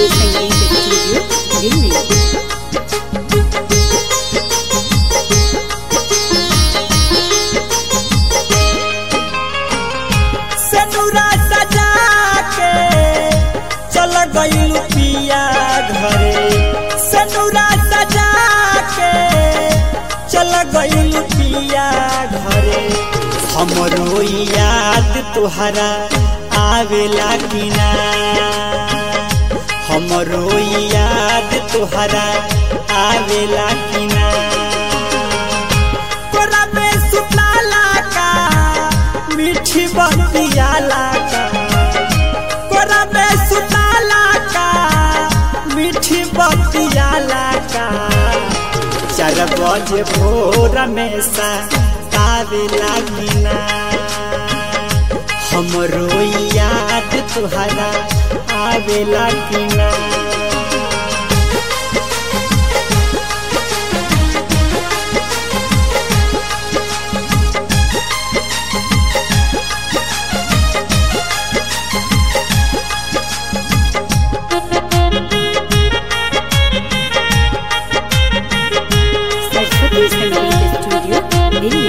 सरस्वती संगीत स्टूडियो दिल्ली सेनुरा सजा के चल गईल पिया घरे सेनुरा सजा के चल गईल पिया घरे हमरो याद तुहरा आवेला कि ना हमरो याद तुहरा आवेला कि ना तोरा में सुतला का मीठी बतियाला का तोरा में सुतला का मीठी बतियाला का चार बजे भोर में सा आवे लागी ना हमरो याद तुहरा आवे लागी ना सरस्वती संगीत स्टूडियो दिल्ली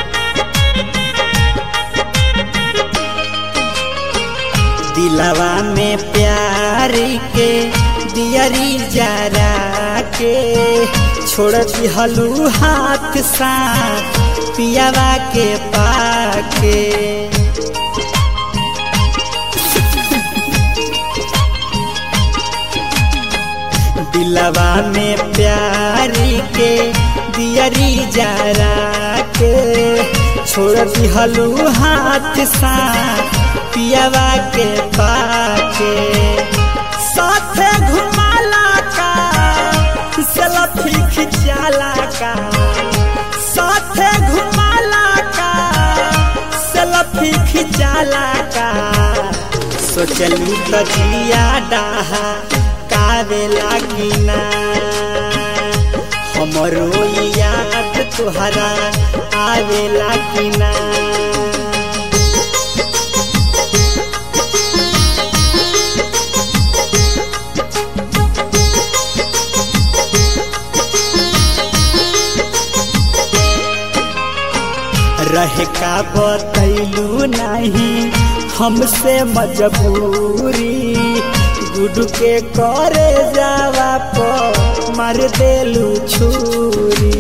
दिलवा में प्यार के दियरी जरा के छोड़ दिहलू हाथ सा पियावा के पाके दिलवा में प्यार के दियरी जरा के छोड़ दिहलू हाथ सा पियावा के पाके साथे घुमाला का सेल्फी खिंचाला का साथे घुमाला का सेल्फी खिंचाला का सोचलू तो जिया डाहा कावे लागी ना हमरो याद तुहरा आवे लागी ना रहे का बतैलू नहीं हमसे मजबूरी गुड के करे जावा प मार देलू छुरी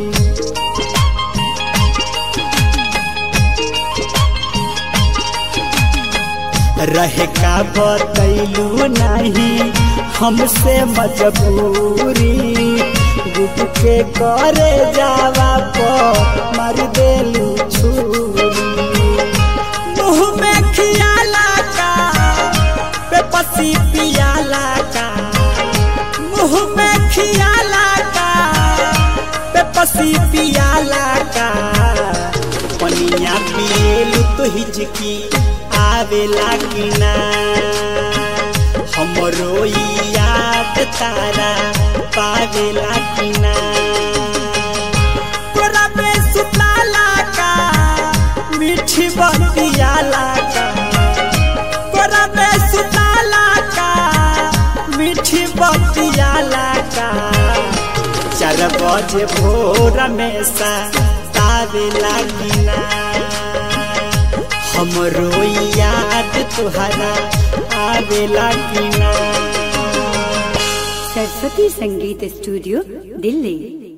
रहे का बतैलू नहीं हमसे मजबूरी गुट के करे जावा प मार देलू छुरी मुँह में खियाला का बेपसी पियाला का मुँह में खियाला का बेपसी पियाला का पनिया पिएलू तो हिचकी आवेला कि ना हमरो याद तारा पावेला कि ना तोरा में सुतला का मीठी बतियाला का तोरा में सुतला का मीठी बतियाला का चार बजे भोर में सा तावे लागी ना हमरो याद तुहरा आवेला कि ना सरस्वती संगीत स्टूडियो दिल्ली